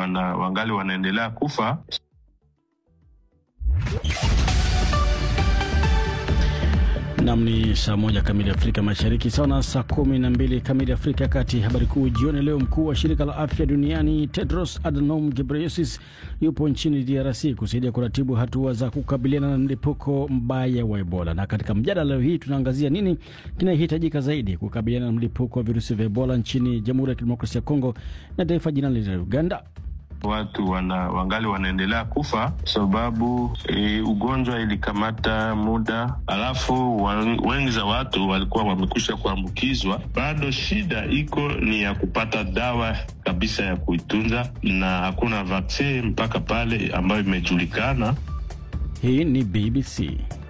wana, wangali wanaendelea kufa. Nam ni saa moja kamili Afrika Mashariki, sawa na saa kumi na mbili kamili Afrika ya Kati. Habari kuu jioni leo, mkuu wa shirika la afya duniani Tedros Adhanom Ghebreyesus yupo nchini DRC kusaidia kuratibu hatua za kukabiliana na mlipuko mbaya wa Ebola. Na katika mjadala leo hii tunaangazia nini kinahitajika zaidi kukabiliana na mlipuko wa virusi vya Ebola nchini Jamhuri ya Kidemokrasia ya Kongo na taifa jirani la Uganda. Watu wana, wangali wanaendelea kufa sababu e, ugonjwa ilikamata muda, alafu wengi za watu walikuwa wamekwisha kuambukizwa. Bado shida iko ni ya kupata dawa kabisa ya kuitunza, na hakuna vaccine mpaka pale ambayo imejulikana. Hii ni BBC.